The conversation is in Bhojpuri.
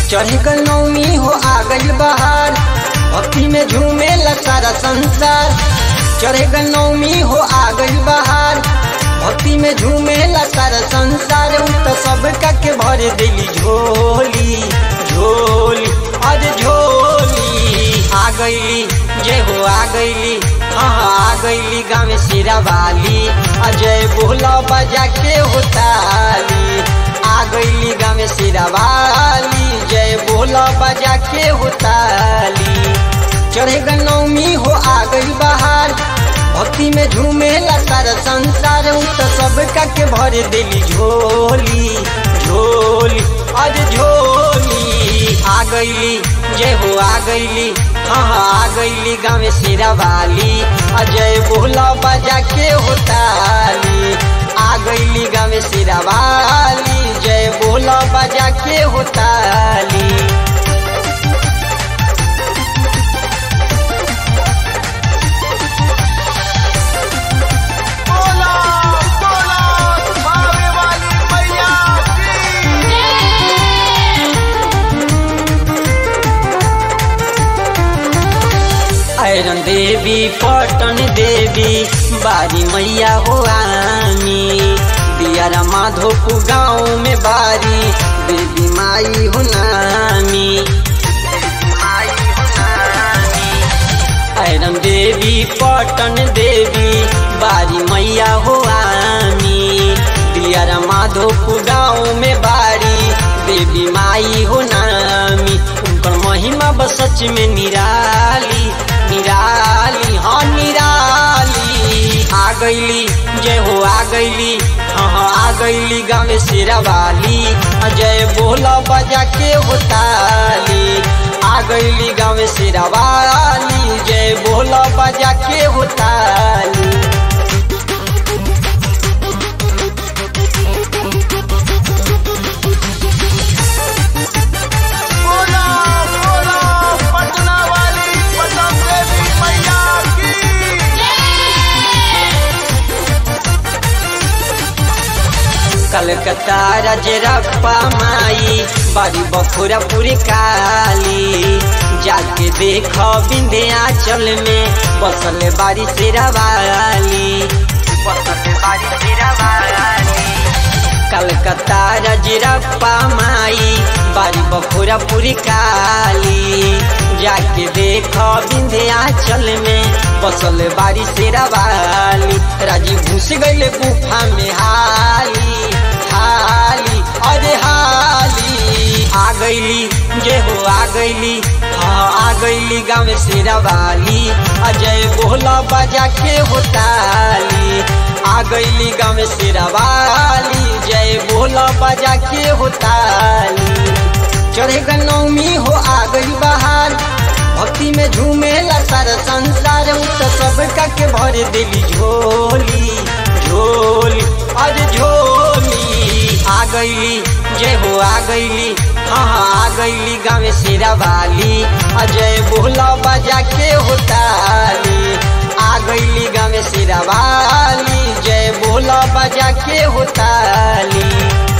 चढ़ गल नौमी हो आ गई बहार भक्ति में झूमे सारा संसार चढ़ गल नौमी हो आ गई बहार भक्ति में झूमे सारा संसार उ तो सब के भर दिली झोली झोली अरे झोली आ गईली जय हो आ गईली हाँ हाँ आ गईली गाँव सिरा वाली अजय बोला बजा के होताली आ गईली गाँव सिरा वाली जय बोला बजा के होताली चढ़े नौमी हो आ गई बहार भक्ति में झूमेला सारा संसार उ तो सब के भर दिली झोली झोली अरे झोली आ गईली जय हो आ गईली हाँ हाँ आ गईली गाँव सिरा वाली अजय बोला बजा के होताली आ गईली गाँव सिरा वाली जय बोला बजा के होताली बोला बोला भावे वाली मैया की आयरन देवी पटन देवी बारी मैया हो आमी दियारा माधोपु गाँव में बारी देवी माई हो नामी आयरन देवी पटन देवी बारी मैया हो आमी दियारा माधोपु गाँव में बारी देवी माई हो नामी उनकर महिमा बस सच में निराली निराली हाँ निराली आ गईली जय हो आ गईली हाँ हाँ आ गईली गाँव शेरा वाली जय बोला बजा के होताली आ गईली गाँव शेरा वाली जय बोला बजा के होताली बोला बोला पटना वाली पटन देवी मैया की कलकत्ता रजरप्पा माई बारी बखुरपुर काली जाके देख विंध्याचल में बसल बारी शेरावाली बसल बारी शेरावाली कलकत्ता रजरप्पा माई बारी बखुरपुर काली जाके देख विंध्याचल में बसल बारी शेरावाली राजी घुस गईले गुफा में हाली हाली अरे हाली आ गईली जय हो आ गईली हाँ आ गईली गाँव शेरावाली अजय बोला बजा के होताली आ गईली गाँव शेरावाली जय बोला बजा के होताली चढ़े नौमी हो आ गई बहार भक्ति में झूमेला सारा संसार उ तो सब के भर दिली झोली झोली अरे झोली आ गईली जय हो आ गईली हाँ हाँ आ गईली गाँव शेरा वाली अजय बोला बजा के होताली आ गईली गाँव शेरा वाली जय बोला बजा के होताली